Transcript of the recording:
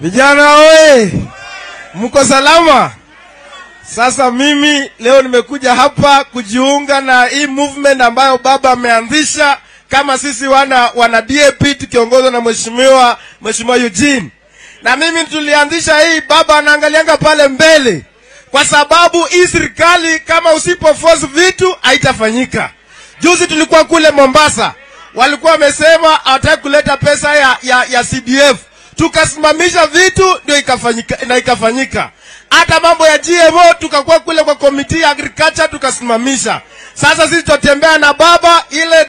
Vijana oye, mko salama? Sasa mimi leo nimekuja hapa kujiunga na hii movement ambayo baba ameanzisha kama sisi wana wana DAP tukiongozwa na mheshimiwa mheshimiwa Eugene. Na mimi tulianzisha hii, baba anaangalianga pale mbele, kwa sababu hii serikali kama usipo force vitu haitafanyika. Juzi tulikuwa kule Mombasa, walikuwa wamesema hawataki kuleta pesa ya, ya, ya CDF tukasimamisha vitu ndio ikafanyika na ikafanyika. Hata mambo ya GMO tukakuwa kule kwa komiti ya agriculture tukasimamisha. Sasa sisi tutatembea na baba ile